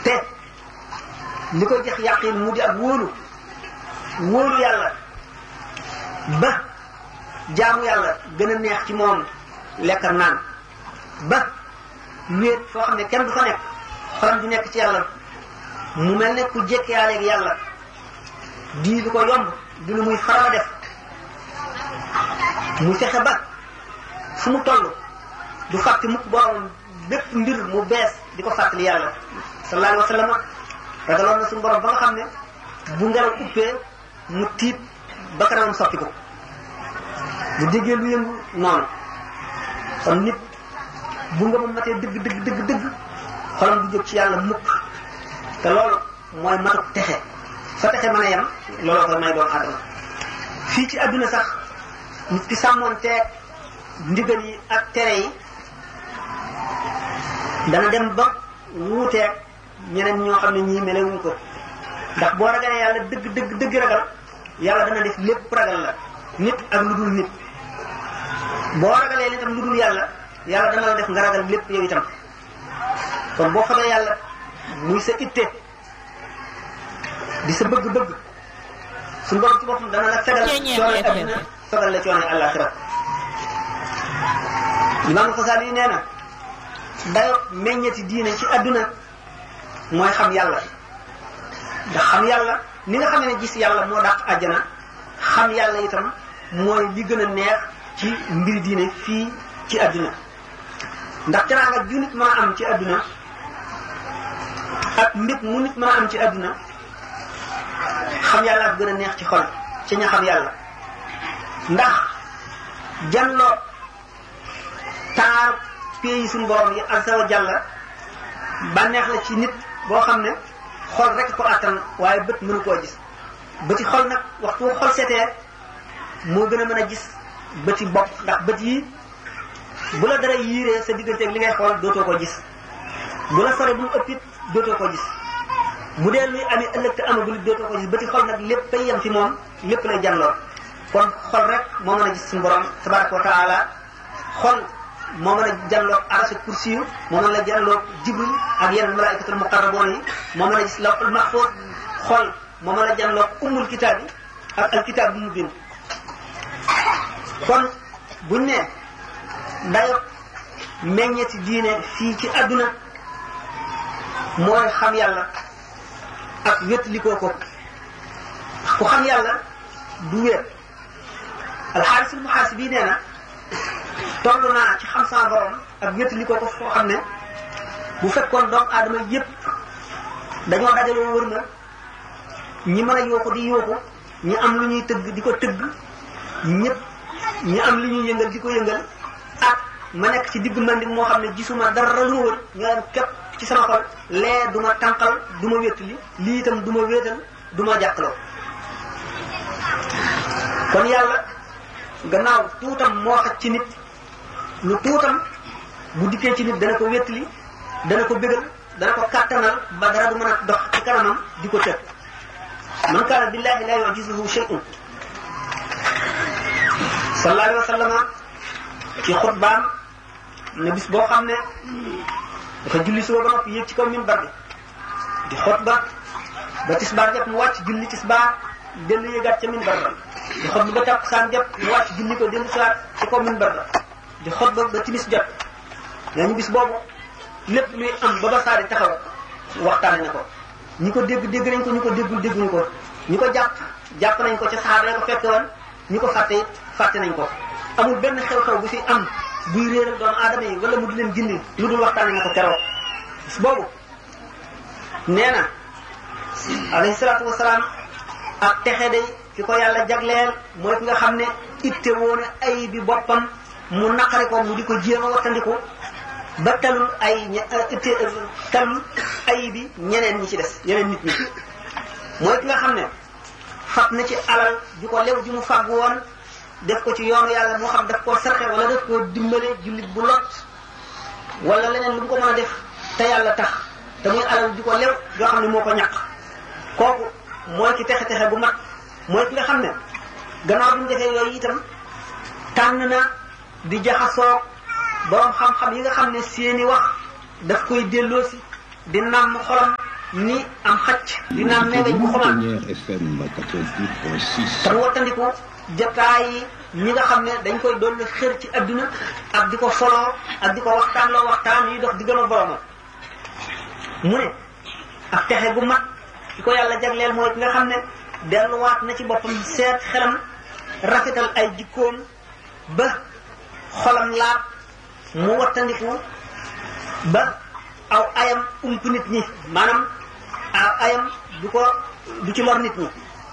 te li koy jox yàqin mu di ak wóolu wóolu yàlla ba jaamu yàlla gën a neex ci moom lekk ak naan ba wéet foo xam ne kenn du fa nekk xolam di nekk ci yàlla mu mel ne ku jékkiyaaleeg yàlla di lu ko yomb di lu muy faral a def mu fexe ba fu mu toll du fàtte mukk borom bépp mbir mu bees di ko fàttali yàlla sallallahu alayhi wa sallam ragaloon na suñu borom ba nga xam ne bu ngelaw uppee mu tiit ba kanamam soppi ko bu déggee lu yëngu noonu kon nit bu nga ma matee dëgg dëgg dëgg dëgg xolam du jóg ci yàlla mukk te loolu mooy matuk texe fa texe mën a yem looloo koy may doomu aadama fii ci adduna sax nit ki sàmmoon teeg ndigal yi ak tere yi dana dem ba wuuteeg ñeneen ñoo xam ne ñii melewuñ ko ndax boo ragalee yàlla dëgg dëgg dëgg ragal yàlla dana def lépp ragal la nit ak lu dul nit boo ragalee itam lu dul yàlla yàlla dana la def nga ragal lépp yow itam kon boo xamee yàlla muy sa itte di sa bëgg-bëgg suñu borom ci boppam dana la fegal coono adduna fegal la coono àllaaxira imaam Xasaali yi nee na dayo meññeti diine ci adduna mooy xam yàlla ndax xam yàlla ni nga xam ne gis yàlla moo dàq àjjana xam yàlla itam mooy li gën a neex ci mbir diine fii ci adduna ndax teraanga ju nit mën a am ci adduna ak mbit mu nit mën a am ci adduna xam yàlla ak gën a neex ci xol ci ña xam yàlla ndax janloo taar pays suñu borom yi azza wa jalla bànneex la ci nit boo xam ne xol rek ko attan waaye bët mënu koo gis bëti xol nag waxtu xol setee moo gën a mën a gis bëti bopp ndax bët yi bu la dara yiiree sa digganteeg li ngay xool dootoo ko gis bu la sore bu mu ëppit dootoo ko gis bu dee luy amee ëllëg te amagul it dootoo ko gis bëti xol nag lépp ay yem ci moom lépp lay janloo kon xol rek moo mën a gis suñu borom tabaraka wa taala xol moo mën a janloog arasa kursi yu moo mën a janloog jibril ak yeneen malaikatul muqarraboon yi moo mën a gis lawhul mahfuz xol moo mën a janloog ummul kitaab yi ak alkitaab bu mu bind kon buñ ne dayo meññeti diine fii ci àdduna mooy xam yàlla ak wétlikoo ko ku xam yàlla du wéet alxaarisul muhaasibi nee na toll naa ci xam sama borom ak wétlikoo ko foo xam ne bu fekkoon doomu aadama yépp dañoo dajaloo wër ma ñi mën a yooxu di yooxu ñi am lu ñuy tëgg di ko tëgg ñëpp ñi am lu ñuy yëngal di ko yëngal ak ma nekk ci digg mandik moo xam ne gisuma dara lu wër nga am képp ci sama xol lee du ma tànqal du ma wétali lii itam du ma wéetal du ma jàkkaloo kon yàlla gannaaw tuutam moo xaj ci nit lu tuutam bu dikkee ci nit dana ko wétali dana ko bégal dana ko kàttanal ba dara du mën a dox ci kanamam di ko tëg man kaana billahi la yujizuhu shay'un sallallahu alayhi wa sallam ci xutbaam ne bis boo xam ne dafa julli suba ba noppi yéeg ci kaw minbar bi di xutba ba tisbaar jot mu wàcc julli tisbaar dellu yéegaat ca minbar ba di xutba ba takkusaan jot mu wàcc julli ko dellu siwaat ci kaw minbar ba di xutba ba timis jot nañu bis boobu lépp luy am ba ba saa di taxaw waxtaane na ko ñi ko dégg dégg nañ ko ñu ko déggul dégguñu ko ñi ko jàpp jàpp nañ ko ca saxaaba ya ko fekke woon ñi ko fàtte fàtte nañ ko amul benn xew-xew bu fi am buy réeral doomu aadama yi wala mu di leen gindi lu dul waxtaane na ko keroog bis boobu nee na alayhi salaatu wasalaam ak texe day ki ko yàlla jagleel mooy ki nga xam ne itte woone ay bi boppam mu naqari ko mu di ko jéem a wattandiku ba talul ay itte talul ay bi ñeneen ñi ci des ñeneen nit ñi mooy ki nga xam ne fab na ci alal ju ko lew ji mu fàgg woon def ko ci yoonu yàlla moo xam daf koo sarxe wala daf koo dimbale jullit bu lot wala leneen lu mu ko mën a def te yàlla tax te muy alal ju ko lew yoo xam ne moo ko ñàq kooku mooy ki texe texe bu mag mooy ki nga xam ne gannaaw bi mu defee yooyu itam tànn na di jaxasoo borom xam-xam yi nga xam ne seeni wax daf koy delloosi di nàmm xolam ni am xacc di naan meeweñ bu xomaat FM 88.6. te mu wattandiku jotaay yi ñi nga xam ne dañ koy dolli xër ci adduna ak di ko soloo ak di ko waxtaan loo waxtaan yi dox di gën a boromam mu ne ak texe gu mag di ko yàlla jagleel mooy ki nga xam ne delluwaat na ci boppam seet xelam rafetal ay jikkoom ba xolam laab mu wattandiku ba aw ayam ump nit ñi maanaam aw ayam du ko du ci lor nit ñi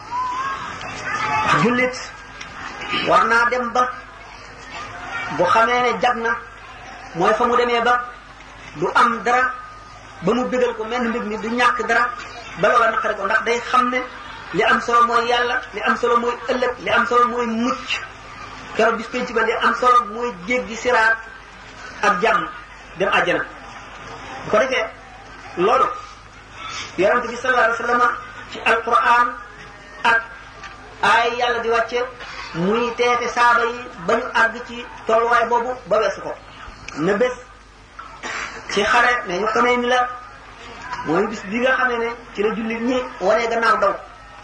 jullit war naa dem ba bu xamee ne jag na mooy fa mu demee ba du am dara ba mu bégal ko mel mbir mi du ñàkk dara ba loola naqari ko ndax day xam ne li am solo mooy yàlla li am solo mooy ëllëg li am solo mooy mucc keroog bis penc ba li am solo mooy jéggi siraat ak jàmm dem àjjana bu ko defee loolu yonente bi sallallahu alayhi wa sallam ci alquran ak ay yàlla di wàcce muy teete saaba yi ba ñu àgg ci tolluwaay boobu ba weesu ko na bés ci xare ne ñu xamee ni la mooy bis bi nga xamee ne ci la jullit ñi wanee gannaaw daw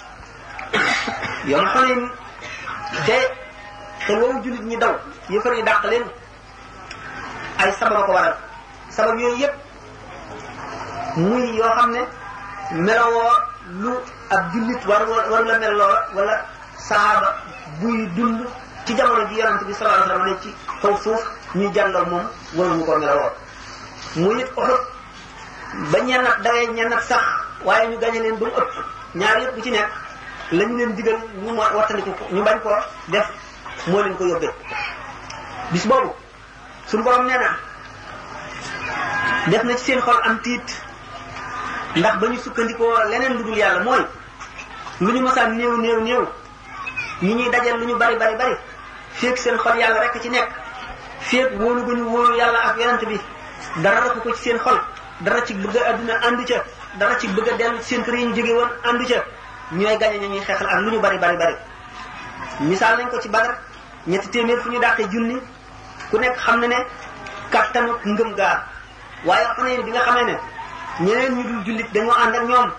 yow xamee ni te xel woowu jullit ñi daw yëfar yi dàq leen ay sababa ko waral sabab yooyu yëpp muy yoo xam ne melowoo lu ab jullit war waru la mel loola wala saaba buy dund ci jamono ji yonante bi sallallahu alayhi wasallam ne ci kaw suuf ñuy jàngal moom waruñu ko melowoo muy it Uhud ba ñennat dawee ñennat sax waaye ñu gañe leen ba mu ëpp ñaar yëpp bu ci nekk lañu leen digal ñu mo wattandiku ñu bañ ko def moo leen ko yóbbee bis boobu suñu borom nee na def na ci seen xol am tiit ndax ba ñu sukkandikoo leneen lu dul yàlla mooy lu ñu mosaan néew néew néew ñi ñuy dajal lu ñu bari bari bari féeg seen xol yàlla rek ci nekk féeg wóolu ba ñu wóolu yàlla ak yonent bi dara rek ko ci seen xol dara ci bëgg a adduna àndu ca dara ci bëgg a dellu ci seen kër yi ñu jóge woon àndu ca ñooy gañe ña ñuy xeexal ak lu ñu bari bari bari misaal nañ ko ci Badar ñetti téeméer fu ñu dàqee junni ku nekk xam na ne kattanu ngëm gaar waaye xam ne bi nga xamee ne ñeneen ñu dul jullit dañoo ànd ak ñoom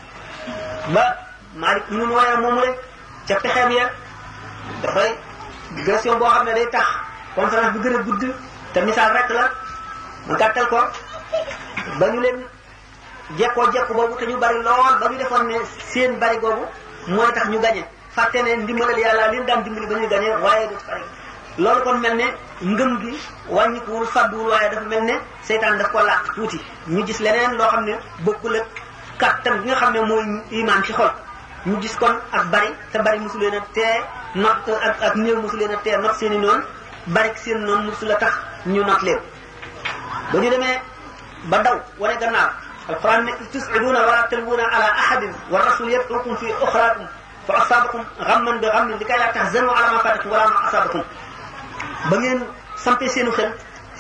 ba Malik ibnu Nuwayra moomu rek ca pexeem ya dafay digression boo xam ne day tax conférence bi gën a gudd te misaal rek la ma gàttal ko ba ñu leen jekkoo jekku boobu te ñu bari lool ba ñu defoon ne seen bari googu mooy tax ñu gañe fàtte ne ndimbalal yàlla leen daan dimbali ba ñuy gañe waaye du pare loolu kon mel ne ngëm gi wàññikuwul fàdduwul waaye dafa mel ne seytaan daf ko làq tuuti ñu gis leneen loo xam ne bokkul ak kàttan bi nga xam ne mooy imaan ci xol ñu gis kon ak bari te bari mosu leen a tee not ak ak néew mosu leen a tee not seen i noonu bari seen noonu mosu la tax ñu not leen ba ñu demee ba daw wane gannaaw alquran ne tusiduuna wala talwuuna ala ahadin wa rasul yad'ukum fi uxraakum fa asaabakum ghamman bi ghammin li kay laa tahzanu ala ma fatakum wala ma asaabakum ba ngeen sampee seenu xel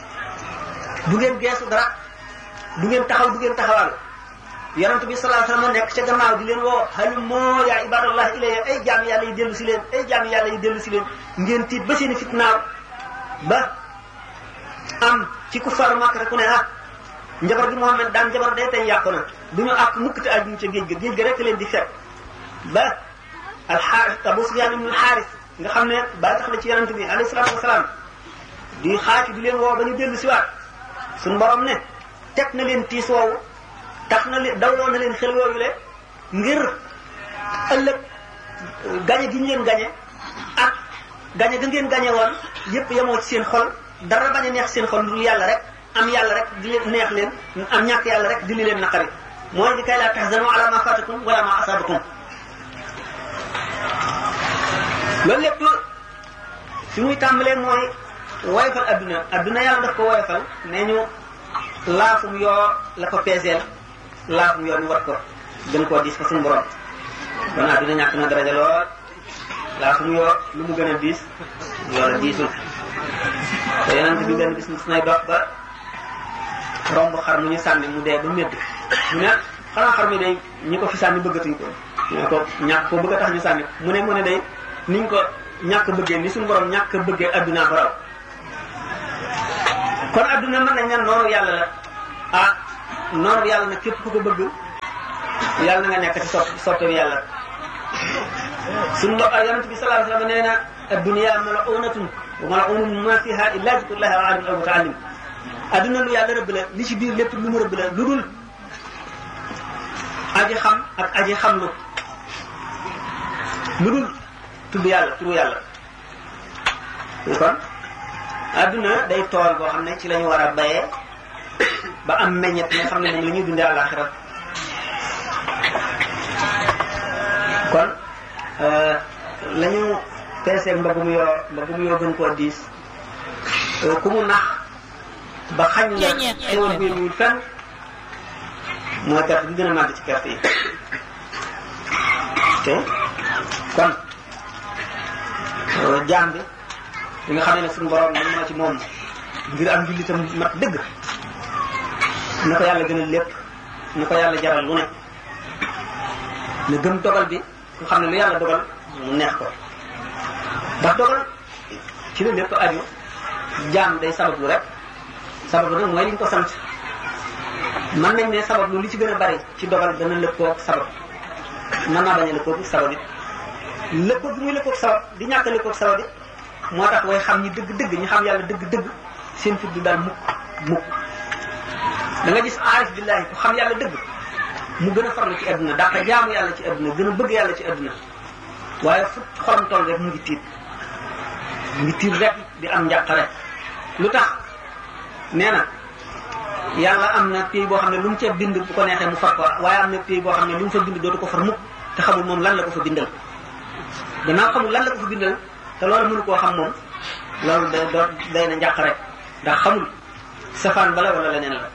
du ngeen geesu dara du ngeen taxaw du ngeen taxawal yonent bi sallallahu alayhi wasallam nekk ca gannaaw di leen woo halumma ya ibadallah ilayya ay jaam yàlla yi dellu si leen ay jaam yàlla yi dellu si leen ngeen tiit ba seeni fitnaaw ba am ci ku far Makka ku ne ah njabar gi Muhammad daan njabar day tey yàqu na du ñu àkk mukk te aju ca géej ga géej ga rek leen di fekk ba alxaaris Abu Sufyaan ibn alxaaris nga xam ne ba tax la ci yonent bi alayhi salaatu wasalaam di xaati di leen woo ba ñu dellu si waat suñu borom ne teg na leen tiis woowu tax na leen dawloo na leen xel yooyu le ngir ëllëg gañe gi ñu leen gañe ak gañe ga ngeen gañe woon yépp yemoo ci seen xol dara bañ a neex seen xol lu yàlla rek am yàlla rek di leen neex leen am ñàkk yàlla rek di li leen naqari mooy di kay laa tahzanu ala ma fatakum wala ma asabakum loolu lépp fi muy tàmbalee mooy woyofal adduna adduna yàlla daf ko woyofal nee ñu laafum yoo la ko peeseel laafum yoo ñu wat ko gën koo diis fa suñu borom kon adduna ñàkk na daraja lool laafum yoo lu mu gën a diis loola diisul te yonent bi benn bis mus nay dox ba romb xar mu ñu sànni mu dee ba médd mu ne xanaa xar mi day ñi ko fi sànni bëggatuñ ko ñu ne ko ñàkk ko bëgg a tax ñu sànni mu ne mu ne day niñ ko ñàkk bëggee ni suñu borom ñàkk bëggee adduna ko raw kon adduna mën nañ ne noonu yàlla la ah noonu yàlla nag képp ku ko bëgg yàlla na nga nekk ci sopp soppe bi yàlla suñu mbokk yonent bi sallallahu alayhi wa sallam nee na ad-dunya mal'unatun wa mal'unun ma fiha illa zikrullahi wa alim aw muta'allim adduna lu yàlla rëbb la li ci biir lépp lu mu rëbb la lu dul aji xam ak aji xamlu lu dul tudd yàlla turu yàlla kon adduna day tool boo xam ne ci la ñu war a bayee ba am meññet nga xam ne moom la ñuy dundee àllaaxira kon la ñu peesee mbagum yoo mbagum yoo gën koo diis ku mu nax ba xañ la xewal bi muy fenn mooy perte bi gën a màgg ci perte yi te kon jaam bi li nga xam ne suñu borom mën na ci moom ngir am jullitam mat dëgg na ko yàlla gënal lépp na ko yàlla jaral lu ne na gëm dogal bi nga xam ne lu yàlla dogal mu neex ko ndax dogal ci la lépp aju jaam day sabablu rek sabablu nag mooy li ñu ko sant mën nañ ne sabablu li ci gën a bari ci dogal dana lëkkoog sabab mën naa bañ a lëkkoog sabab it lëkkoog bi muy lëkkoog sabab di ñàkk a lëkkoog sabab it moo tax way xam ñi dëgg-dëgg ñi xam yàlla dëgg-dëgg seen fit du daal mukk mukk da nga gis aarif billahi ku xam yàlla dëgg mu gën a farlu ci adduna daaka jaamu yàlla ci adduna gën a bëgg yàlla ci adduna waaye fu xolam toll rek mu ngi tiit mu ngi tiit rek di am njàqare lu tax nee na yàlla am na pays boo xam ne lu mu ca bind bu ko neexee mu far ko waaye am na pays boo xam ne lu mu fa bind dootu ko far mukk te xamul moom lan la ko fa bindal gannaaw xamul lan la ko fa bindal te loolu mënu koo xam moom loolu day doo day na njàq rek ndax xamul safaan bala wala leneen la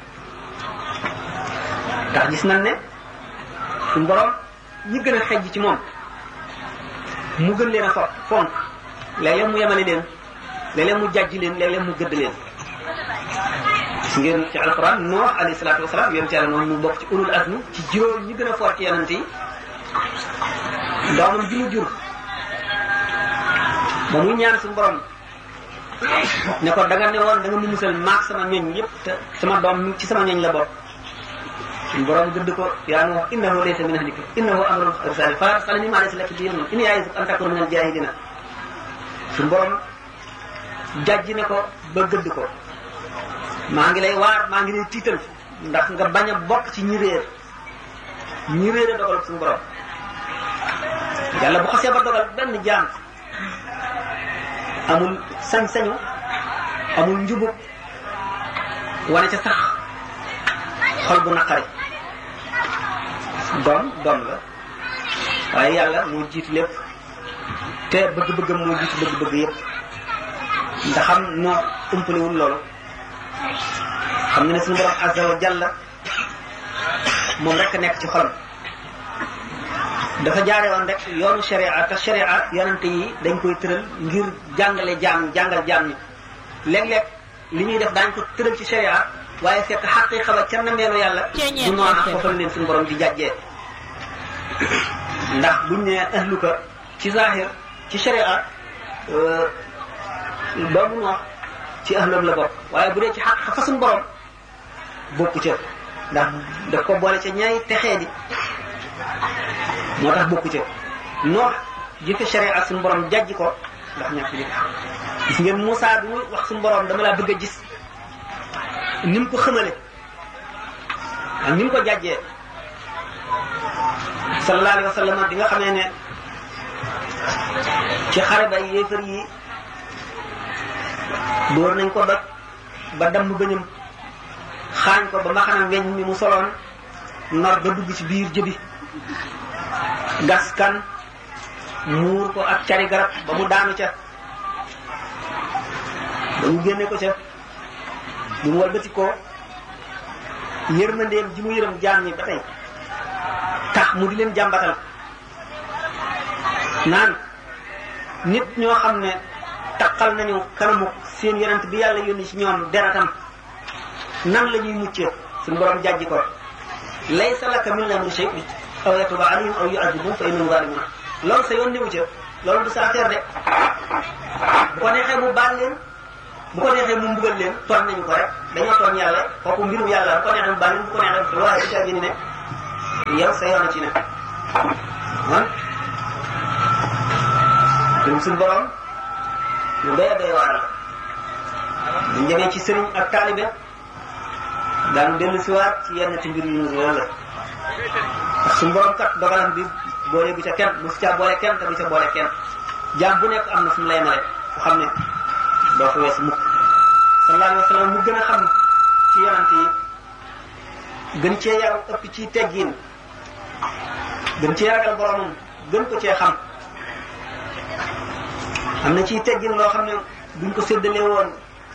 ndax gis nañ ne suñu borom ñi gën a xejj ci moom mu gën leen a fo fonk léeg-léeg mu yemale leen léeg-léeg mu jàjj leen léeg-léeg mu gëdd leen gis ngeen ci alquran Nuux alayhi salaatu wasalaam yonent yàlla noonu mu bokk ci ulul azmi ci juróom ñi gën a foor ci yonent yi doomam ji mu jur ba muy ñaan suñu borom ne ko da nga ne woon da nga mu musal maak sama ñoñ yëpp te sama doom ci sama ñoñ la bokk suñu borom gëdd ko yaa Nuux innahu laysa min ahlika innahu amrun ghayru salih fa arsalni ma'a laysa laka bihi ilmun inni ya'izuka an takuna min al-jahilina suñu borom jàjj ne ko ba gëdd ko maa ngi lay waar maa ngi lay tiital ndax nga bañ a bokk ci ñi réer ñi réer a dogal suñu borom yàlla bu xasee ba dogal benn jaam amul sañ-sañu amul njubub wane ca sax xol bu naqari doom doom la waaye yàlla moo jiitu lépp te bëgg-bëggam moo jiitu bëgg-bëgg yépp ndax xam noo umpaliwul loolu xam nga ne suñu borom azza wa jalla moom rek nekk ci xolam dafa jaare woon rek yoonu sharia te sharia yonente yi dañ koy tëral ngir jàngale jaam jàngal jaam ñi léeg-léeg li ñuy def daañ ko tëral ci sharia waaye fekk xaqiqa ba ca nameelu yàlla du noona foofa la leen suñu borom di jàjjee ndax buñ ne ahluka ci zahir ci sharia doomu noox ci ahlam la bokk waaye bu dee ci xaqiqa fa suñu borom bokku ca ndax daf ko boole ca ñaay texee di moo tax bokku ca noox jëfe sharia suñu borom jajj ko ndax ñàkk li gis ngeen Moussa bi muy wax suñu borom dama laa bëgg a gis ni mu ko xamale ak ni mu ko jàjjee sallallahu alayhi wa sallam bi nga xamee ne ci xare ba yéefar yi dóor nañ ko doj ba damm bëñam xaañ ko ba maxanam weñ mi mu soloon nar ba dugg ci biir jëbi gas kan muur ko ak cari garab ba mu daanu ca ba ñu génne ko ca bu mu walbati ko yërmandeem ji mu yërëm jaam ñi ba tey tax mu di leen jàmbatal naan nit ñoo xam ne taqal nañu kanamu seen yonent bi yàlla yónni ci ñoom deratam nan la ñuy muccee suñu borom jàjji ko laysa laka min al-amri shay'un aw yatuba alayhim aw yu'adhibuhum fa innahum zalimun loolu sa yoon newu ca loolu du sa affaire de bu ko neexee mu baal leen bu ko neexee mu mbugal leen tooñ nañu ko rek dañoo tooñ yàlla kooku mbirum yàlla bu ko neexee mu baal leen bu ko neexee waaye du ca gën ne yow sa yoon ci ne man ñun suñu borom lu doy a doy waar la buñ demee ci sëriñ ak taalibe daan dellu si waat ci yenn ci mbir yu ñu loolu la ndax suñu borom kat dogalam bi boole bu ca kenn mu si caa boole kenn te du ca boole kenn jaam bu nekk am na fu mu lay mare fu xam ne doo fa wees mukk sallallahu alayhi wa sallam mu gën a xam ci yonante yi gën cee yaru ëpp ci teggiin gën cee ragal boromam gën ko cee xam am na ciy teggin loo xam ne buñ ko séddale woon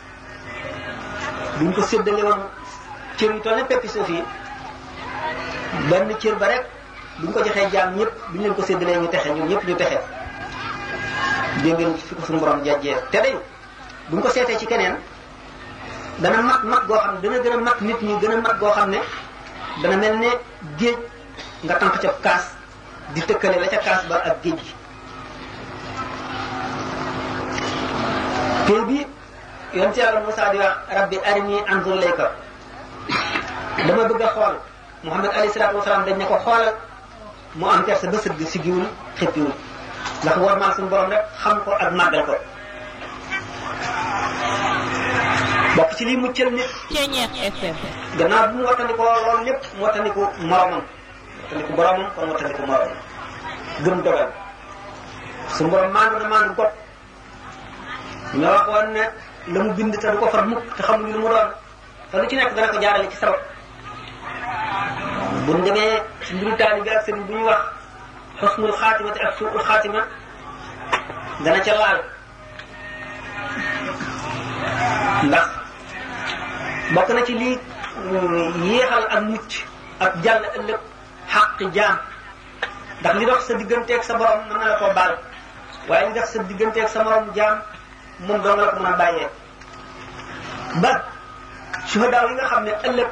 buñ ko séddale woon cër yu toll ne peppi suuf yi benn cër ba rek buñ ko joxee jaam ñëpp buñ leen ko séddalee ñu texe ñun ñëpp ñu texe dégg ngeen fi ko suñu borom jajjee te day buñ ko seetee ci keneen dana mat mat goo xam ne dana gën a mat nit ñi gën a mat goo xam ne dana mel ne géej nga tànk ca kaas di tëkkale la ca kaas ba ak géej gi tey bi yonent yàlla Moussa di wax rabbi arini anzur ilayka dama bëgg a xool Muhammad alayhi salaatu wasalaam dañ ne ko xoolal mu am kersa ba sëgg si giwul xëppiwul ndax war maa suñu borom rek xam ko ak màggal ko bokk ci lii muccal nit Ceñeex FM. gannaaw bu mu wattandikoo loolu lépp mu wattandiku moromam wattandiku boromam kon wattandiku moromam gëm dogal suñu borom maandu na maandu got ñu waxoon ne la mu bind te du ko far mukk te xamuñu lu mu doon te lu ci nekk dana ko jaarale ci sabab buñ demee ci mbiru taali bi ak sëriñ bu ñuy wax xusnul xaatima te ak suul xaatima dana ca laal ndax bokk na ci lii yéexal ak mucc ak jàll ëllëg xàq jaam ndax li dox sa digganteeg sa borom mën na la koo baal waaye li dox sa digganteeg sa morom jaam moom doo nga la ko mën a bàyyee ba suhadaaw yi nga xam ne ëllëg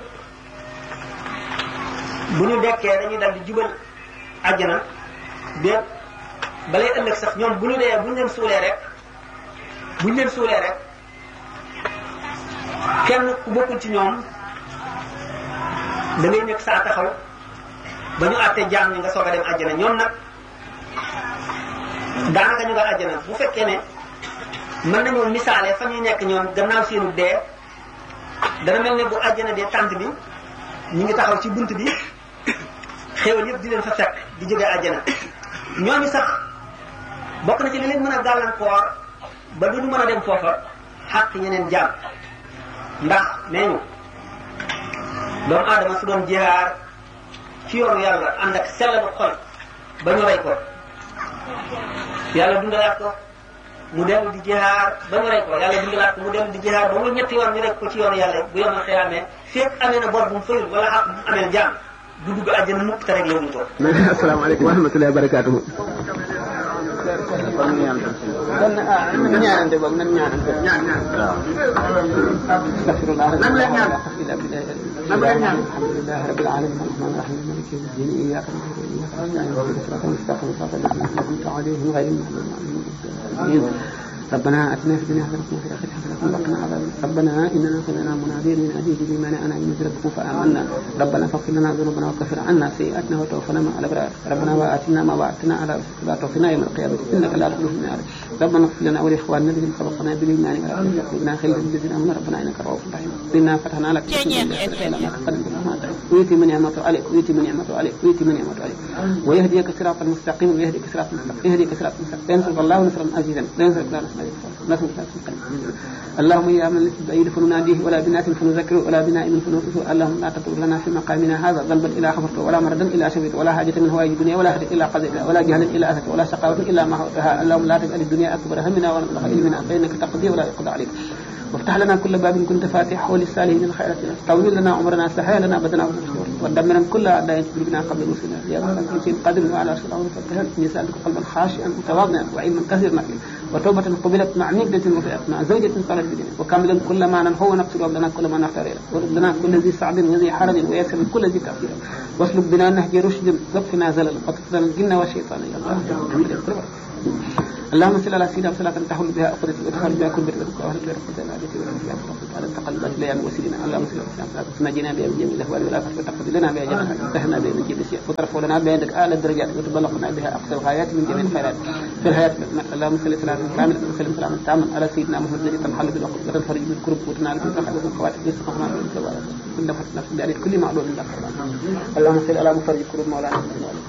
bu ñu dekkee dañuy dal di jubal àjjana déet balay ëllëg sax ñoom bu ñu dee bu ñu leen suulee rek bu ñu leen suulee rek kenn ku bokkul ci ñoom da ngay nekk saa taxaw ba ñu àttee jaam ñi nga soog a dem àjjana ñoom nag daanaka ñu nga àjjana bu fekkee ne mën nañoo misaale fa ñuy nekk ñoom gannaaw seenu dee dana mel ne bu àjjana dee tànt bi ñu ngi taxaw ci bunt bi xéewal yëpp di leen fa fekk di jógee àjjana ñooñu sax bokk na ci li leen mën a gàllankoor ba du ñu mën a dem foofa xàq ñeneen jaam ndax nee ñu doomu aadama su doon jihaar ci yoonu yàlla ànd ak sellalu xol ba ñu rey ko yàlla dundalaat ko mu dellu di jihaar ba ñu rey ko yàlla dundalaat ko mu dellu di jihaar ba mu ñetti yoon ñu rek ko ci yoonu yàlla bu yomal xiyaamee fekk amee na bor bu mu fayul wala xaq bu mu amee jaam du dugg àjjana mukk te rek yowuñu ko asalaamaaleykum wa rahmatullahi wa barakaatuhu kon ñaan kon ah nan ñaanante boog nan ñaanante ñaan ñaan astaghfirullah nan leen ñaan nan leen ñaan alhamdulillah rabbil alamin arrahman arrahim maliki yawmi ddin iyyaka na'budu wa iyyaka nasta'in ihdinas siratal mustaqim siratal ladzina an'amta alayhim ghayril maghdubi alayhim ربنا اتنا في الدنيا حسنه وفي الاخره حسنه وقنا عذاب ربنا اننا سمعنا مناديا ينادي بالايمان ان امنوا بربكم فامنا ربنا فاغفر لنا ذنوبنا وكفر عنا سيئاتنا وتوفنا مع الابرار ربنا واتنا ما وعدتنا على رسلك لا توفنا يوم القيامه انك لا تخلف النار ربنا اغفر لنا ولاخواننا الذين سبقنا بالايمان ولا تجعل قلوبنا خير للذين امنوا ربنا انك رؤوف رحيم انا فتحنا لك ويتي من نعمته عليك ويتي من نعمته عليك ويتي من نعمته عليك ويهديك صراطا مستقيما ويهديك صراطا مستقيما يهديك صراطا مستقيما ينصرك الله نصرا عزيزا لا ينصرك الله نصرا اللهم يا من ليس بعيد فنناديه ولا بنات فنذكره ولا بنائم فنوقفه اللهم لا تترك لنا في مقامنا هذا ذنبا الا غفرته ولا مردا الا شفيته ولا حاجه من هوائج الدنيا ولا حاجه الا قضيتها ولا جهلا الا اتت ولا شقاوه الا ما هوتها اللهم لا تجعل الدنيا اكبر همنا ولا مبلغ علمنا فانك تقضي ولا يقضى عليك وافتح لنا كل باب كنت فاتحه للسالمين الخيرات طول لنا عمرنا سهل لنا بدنا ودمرا كل اعداء تدركنا قبل وصولنا يا رب العالمين قادر وعلى رسول الله وفتح نسالك قلبا خاشعا متواضعا وعلما كثيرا وتوبة قبلت مع نجدة وفئت مع زوجة قالت بدين وكاملا كل ما ننهو نقتل لنا كل ما نختار ورد لنا كل ذي صعب وذي حرج ويسر كل ذي تأثير واسلك بنا نهج رشد واكفنا زلل وتقتلنا الجن والشيطان يا الله اللهم صل على سيدنا صلاة تحول بها أقدة وتخرج بها كل بر وأهل بها رحمة العادة والعافية على التقلبات ليام وسيدنا اللهم صل على سيدنا صلاة تنجينا بها من جميع الأهوال والآفات وتقضي لنا بها جميع وتهنا بها من جميع الأشياء وترفع لنا بها عندك أعلى الدرجات وتبلغنا بها أقصى الغايات من جميع الخيرات في الحياة اللهم صل سلاما كاملا وسلم سلاما تاما على سيدنا محمد الذي تنحل بالعقد وتنفرج بالكرب وتنال بالفرح والخواتم بالسخط كل فتح نفس بأريد كل معلوم لك اللهم صل على مفرج كرب مولانا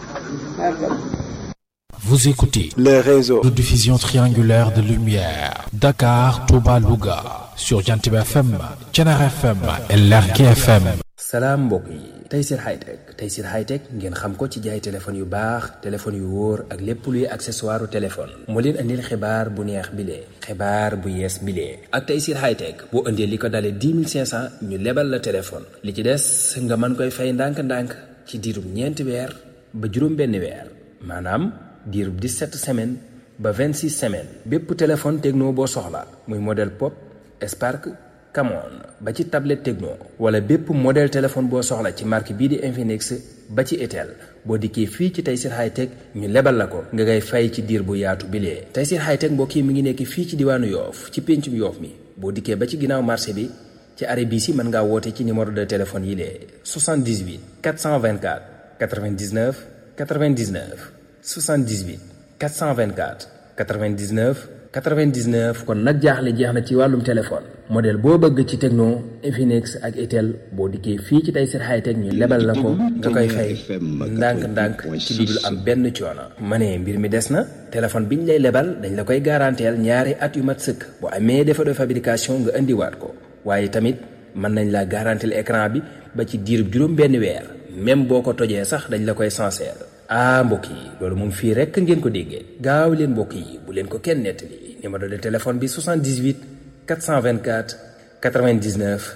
Vous écoutez les réseaux de diffusion triangulaire de lumière Dakar, Touba, Louga sur Jantib FM, Thiénare FM et Lergui FM. salaam mbokk yi Tayssir Hightech Tayssir Hightech ngeen xam ko ci jaay téléphone yu baax téléphone yu wóor ak lépp luy accessoire téléphone moo leen andil xibaar bu neex bile xibaar bu yees bile ak Tayssir Hightech boo indee li ko dalee 10 500 ñu lebal la téléphone li ci des nga mën koy fay ndànk-ndànk ci diirub ñeenti weer ba juróom benn weer maanaam diirub 17 semaines ba 26 semaines bépp téléphone techno boo soxla muy modèle pop Spark Camon ba ci tablette techno wala bépp modèle téléphone boo soxla ci marque bii di Infinix ba ci Itel boo dikkee fii ci Tayssir Hightech ñu lebal la ko nga ngay fay ci diir bu yaatu bilee Tayssir Hightech mbokk yi mi ngi nekk fii ci diwaanu Yoof ci péncum Yoof mi boo dikkee ba ci ginnaaw marché bi ci arrêt bii si mën ngaa woote ci numéro de téléphone yi lee 78 424 99 99 78 424 99 99 kon nag jaaxle jeex na ci wàllum téléphone modèle boo bëgg ci Tecno Infinix ak Itel boo dikkee fii ci Tayssir Hightech ñu lebal la ko nga koy fay ndànk-ndànk ci lu dul am benn coono. ma ne mbir mi des na téléphone biñ lay lebal dañ la koy garanteel ñaari at yu mat sëkk bu amee défaut de fabrication nga indiwaat ko waaye tamit mën nañ la garanteel écran bi ba ci diirub juróom benn weer même boo ko tojee sax dañ la koy sincère. ah mbokk yi loolu moom fii rekk ngeen ko déggee gaaw leen mbokk yi bu leen ko kenn nettali numéro de téléphone bi 78 424 99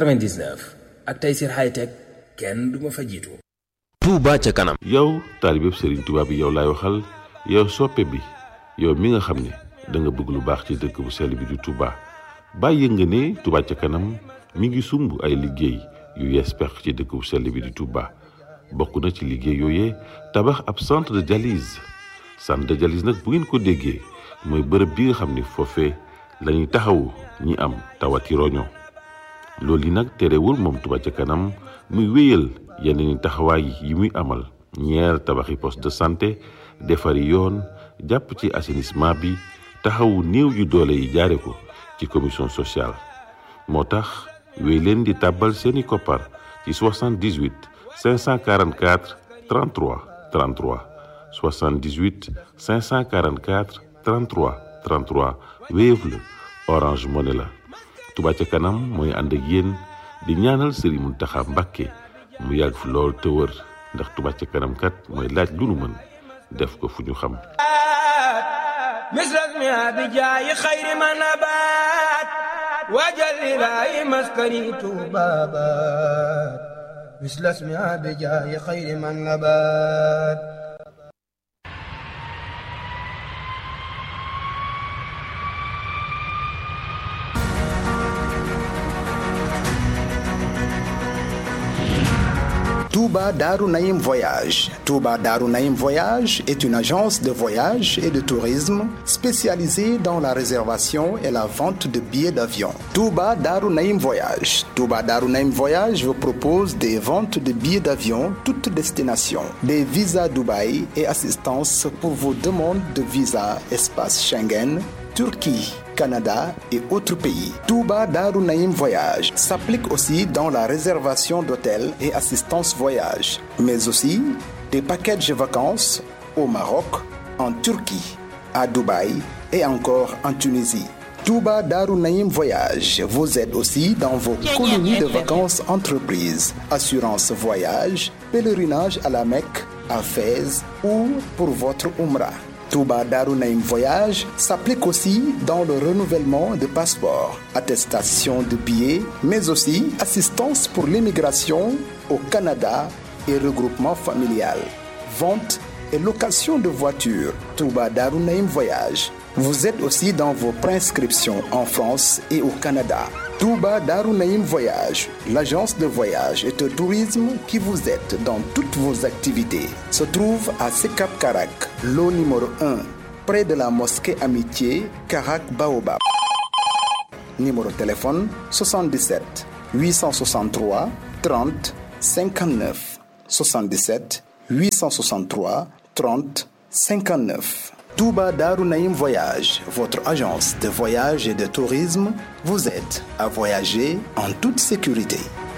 99 ak Tayssir Hightech kenn du ma fa jiitu. Touba ca kanam. yow taalibeb Serigne Touba bi yow laay waxal yow soppe bi yow mi nga xam ne da nga bëgg lu baax ci dëkk bu sell bi di Touba bàyyi nga ne Touba ca kanam mi ngi sumb ay liggéey yu yees pex ci dëkk bu sell bi di Touba. bokk na ci liggéey yooyee tabax ab centre de dialyse centre de dialyse nag bu ngeen ko déggee mooy bërëb bi nga xam ni foofee la ñuy taxawu ñi am tawati roño loolu yi nag terewul moom Touba ca kanam muy wéyal yeneen i taxawaay yi muy amal ñeer tabaxi poste de santé defari yoon jàpp ci assainissement bi taxawu néew yu doole yi jaare ko ci commission sociale moo tax wéy leen di tàbbal seeni koppar ci 78 544 33 33 78 544 33 33 Wave la Orange Money la Touba ca kanam mooy ànd ak yéen di ñaanal Serigne Mountakha Mbacké mu yàgg fi lool te wër ndax Touba ca kanam kat mooy laaj lu nu mën def ko fu ñu xam misras mi bi jaayi xayri ma nabaat waajal ilaahi maskani tuubaabaat مثل اسمها بجاه خير من نبات Touba Darou Naïm Voyage. Touba Darou Naïm Voyage est une agence de voyage et de tourisme spécialisée dans la réservation et la vente de billets d'avion. Touba Darou Naïm Voyage. Touba Darou Naïm Voyage vous propose des ventes de billets d'avion toutes destinations, des visas Dubaï et assistance pour vos demandes de visa espace Schengen, Turquie. Canada et autres pays. Touba Darou Naïm Voyage s'applique aussi dans la réservation d'hôtels et assistance voyage, mais aussi des packages vacances au Maroc, en Turquie, à Dubaï et encore en Tunisie. Touba Darou Naïm Voyage vous aide aussi dans vos colonies de vacances entreprises, assurance voyage, pèlerinage à la Mecque, à Fès ou pour votre Umrah. Touba Darou Naïm Voyage s'applique aussi dans le renouvellement de passeports, attestation de billets, mais aussi assistance pour l'immigration au Canada et regroupement familial, vente et location de voitures. Touba Darou Naïm Voyage Vous êtes aussi dans vos prescriptions en France et au Canada. Touba Darunaïm Voyage, l'agence de voyage et de tourisme qui vous aide dans toutes vos activités, se trouve à Sekap Karak, lot numéro 1, près de la mosquée Amitié, Karak Baobab. Numéro de téléphone 77 863 30 59 77 863 30 59. Touba Darunaïm Voyage, votre agence de voyage et de tourisme, vous aide à voyager en toute sécurité.